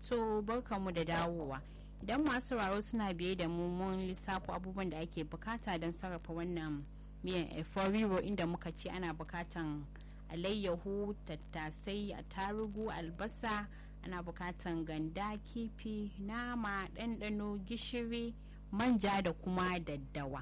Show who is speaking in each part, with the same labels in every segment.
Speaker 1: To barkanmu da dawowa. Idan masu sauraro suna biye da mu mun lissafo abubuwan da ake bukata don sarrafa wannan miyan eforiwo inda muka ce ana bukatan alayyahu, tattasai, attarugu, albasa, ana bukatan ganda, kifi, nama, ɗanɗano, gishiri, manja da kuma daddawa.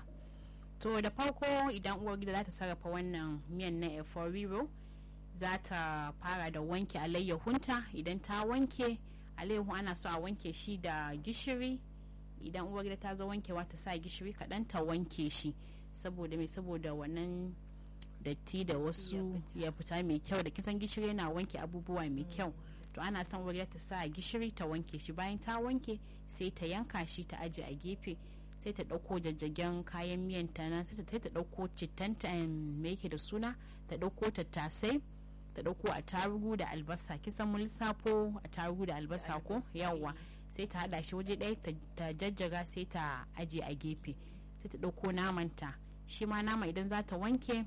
Speaker 1: To da farko idan uwar gida za ta sarrafa wannan miyan na eforiwo za ta fara da wanke alayyahunta idan ta wanke alayyahu ana so a wanke shi da gishiri idan uwar gida ta zo wankewa ta sa gishiri kaɗan ta wanke shi saboda mai saboda wannan datti da wasu ya fita mai kyau da kisan gishiri yana wanke abubuwa mai kyau to ana son uwar ta sa gishiri ta wanke shi bayan ta wanke sai ta yanka shi ta aje a gefe sai ta ɗauko jajjagen kayan miyan ta nan sai ta ɗauko cittanta me yake da suna ta ɗauko tattasai ta ɗauko a tarugu da albasa kisan mun lissafo a tarugu da albasa ko yawwa sai ta haɗa shi waje ɗaya ta jajjaga sai ta aje a gefe sai ta ɗauko namanta shi ma nama idan za ta wanke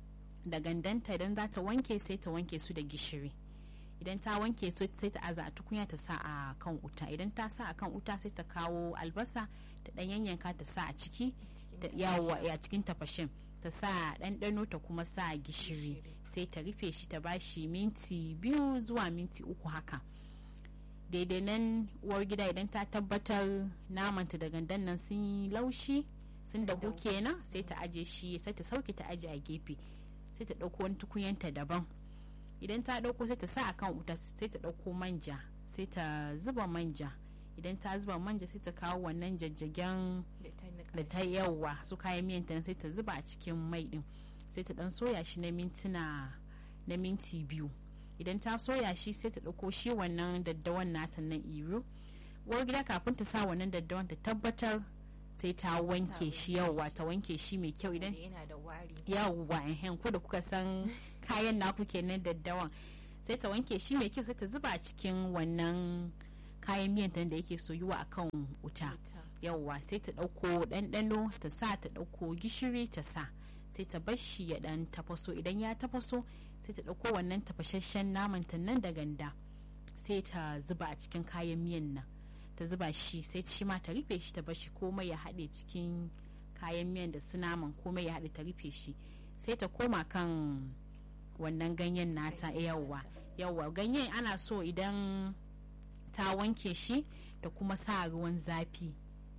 Speaker 1: da gandanta idan za ta wanke sai ta wanke su da gishiri idan ta wanke su sai ta aza a tukunya ta sa a kan wuta idan ta sa a kan wuta sai ta kawo albasa ta ɗan yanyanka ta sa a ciki yawa a cikin tafashin ta sa ɗanɗano ta kuma sa gishiri sai ta rufe shi ta bashi minti biyu zuwa minti uku haka daidai nan uwar gida idan ta tabbatar namanta da gandan nan sun yi laushi sun dahu kenan sai ta aje shi sai ta sauke ta aje a gefe sai ta ɗauko wani tukunyanta daban idan ta ɗauko sai ta sa a kan wuta sai ta ɗauko manja sai ta zuba manja idan ta zuba manja sai ta kawo wannan jajjagen da ta yawa su kayan miyan ta sai ta zuba a cikin mai din sai ta dan soya shi na mintuna na minti biyu idan ta soya shi sai ta ɗauko shi wannan daddawan nata nan iro uwar gida kafin ta sa wannan daddawan ta tabbatar sai ta wanke shi yawwa ta wanke shi mai kyau idan yawwa ehen ko da kuka san kayan naku kenan daddawan sai ta wanke shi mai kyau sai ta zuba a cikin wannan kayan miyan da yake soyuwa a kan wuta yawwa sai ta ɗauko ɗanɗano ta sa ta ɗauko gishiri ta sa sai ta bar shi ya ɗan tafaso idan ya tafaso sai ta ɗauko wannan tafashashen naman ta nan da ganda sai ta zuba a cikin kayan miyan nan ta zuba shi sai shi ma ta rufe shi ta bar shi komai ya haɗe cikin kayan miyan da su naman komai ya haɗe ta rufe shi sai ta koma kan wannan ganyen nata yawwa yawwa ganyen ana so idan ta wanke shi da kuma sa ruwan zafi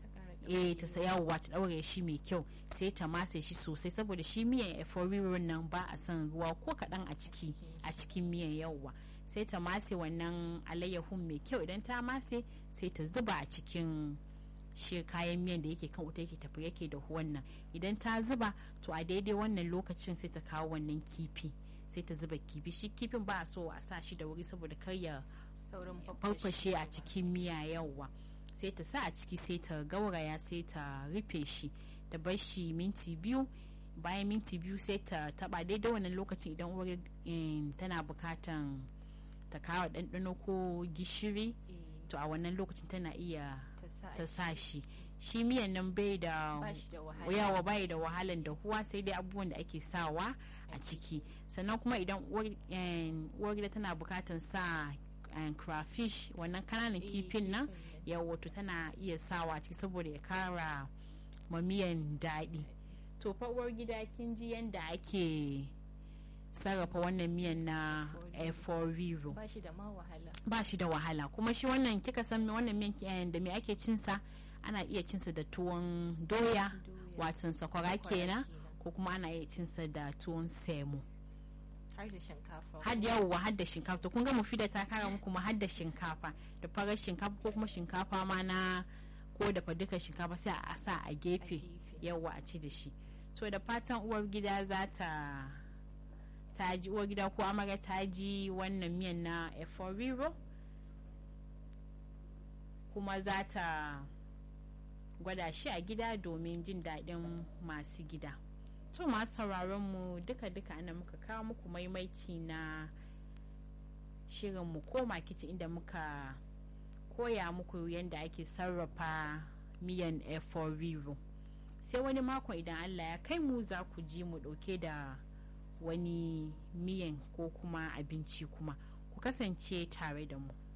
Speaker 1: eh ta yawwa ta daure shi mai kyau sai ta mase shi sosai saboda shi miyan eforirin nan ba a son ruwa ko kaɗan a ciki a cikin miyan yawwa sai ta mase wannan alayyahun mai kyau idan ta mase sai ta zuba a cikin shi kayan miyan da yake kan wuta yake tafi yake da wannan idan ta zuba to a daidai wannan lokacin sai ta kawo wannan kifi sai ta zuba kifi shi kifin ba a so a sa shi da wuri saboda kar ya farfashe a cikin miya yawa sai ta sa a ciki sai ta gauraya sai ta rufe shi ta bar shi minti biyu bayan minti biyu sai ta taba daidai wannan lokacin idan uwar tana bukatan ta kawo ɗanɗano ko gishiri to a wannan lokacin tana iya ta sa shi shi miyan nan bai da yawa bai da wahalan da huwa sai dai abubuwan da ake sawa a ciki sannan kuma idan uwar gida tana bukatan sa crayfish wannan kananan kifin nan ya wato tana iya sawa ciki saboda ya kara mamiyan daɗi to uwar gida kin ji yadda ake sarrafa wannan miyan na eforiru ba shi da wahala kuma shi wannan kika san wannan miyan da me ake cinsa ana iya cinsa da tuwon doya watan sakwara kenan ko kuma ana iya cinsa da tuwon semo
Speaker 2: har da shinkafa
Speaker 1: har yawwa har da shinkafa to kun ga mu fida ta kara muku ma har da shinkafa da farar shinkafa ko kuma shinkafa ma na ko da duka shinkafa sai a sa a gefe yawwa a ci da shi to da fatan uwar gida za ta ta ji uwar gida ko amarya ta ji wannan miyan na eforiro kuma za ta gwada shi a gida domin jin daɗin masu gida to masu sauraron mu duka-duka ana muka kawo muku maimaici na shirin mu koma kici inda muka koya muku yadda ake sarrafa miyan eforiru sai wani makon idan allah ya kai mu za ku ji mu ɗauke da wani miyan ko kuma abinci kuma ku kasance tare da mu